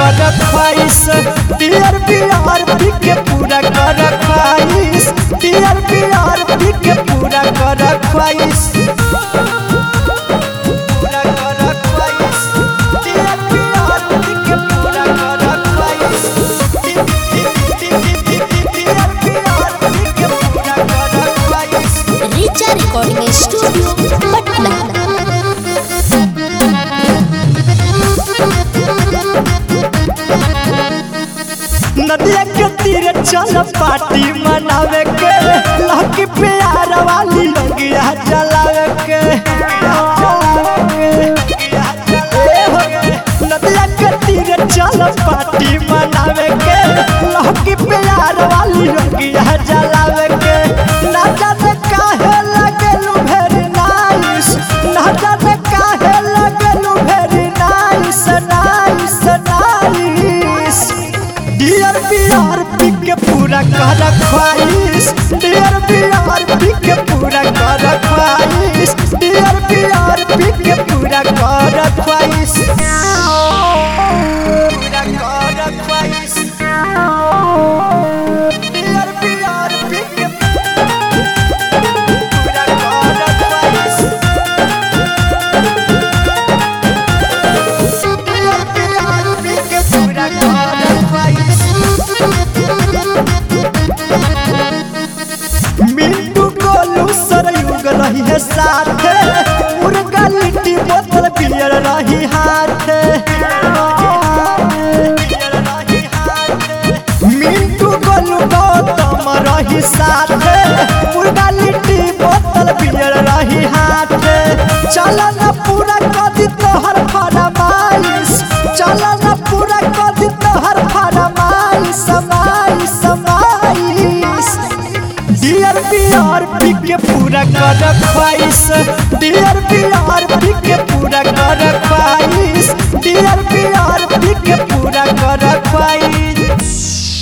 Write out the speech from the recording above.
कर ख्वाहिश डियर बिहार पी के पूरा कर ख्वाहिश डियर बिहार पी के पूरा कर ख्वाहिश पूरा कर ख्वाहिश डियर बिहार पी के पूरा कर ख्वाहिश डियर बिहार पी के पूरा कर ख्वाहिश रिचा रिकॉर्डिंग स्टूडियो पटना नदिया के तीरे चल पार्टी मनावे के लकी प्यार वाली लगिया जलावे के ए हो, नदिया के तीरे चल पार्टी मनावे के लकी प्यार वाली लगिया जलावे के ना जाने काहे लगेलू भेरी नाइस ना जाने काहे लगेलू very nice nice nice dear Bihar पी के पूरा कर ख्वाहिश डियर बिहार पी के पूरा कर ख्वाहिश डियर बिहार पी के पूरा कर ख्वाहिश पूरा कर ख्वाहिश डियर बिहार पी के पूरा कर ख्वाहिश डियर बिहार पी के पूरा कर ख्वाहिश मिंटू गोलू सरयुग रही है साथे मुर्गा लिट्टी बोतल पियर रही हाथे मिंटू गोलू गौतम रही साथे मुर्गा लिट्टी बोतल पियर रही हाथे चल न पूरा कदी तोहर फरमाइश चल न पूरा कदी तोहर फरमाइश समाइश समाइश डियर बिहार पी के पूरा कर ख्वाहिश डियर बिहार पी के पूरा कर ख्वाहिश डियर बिहार पी के पूरा कर ख्वाहिश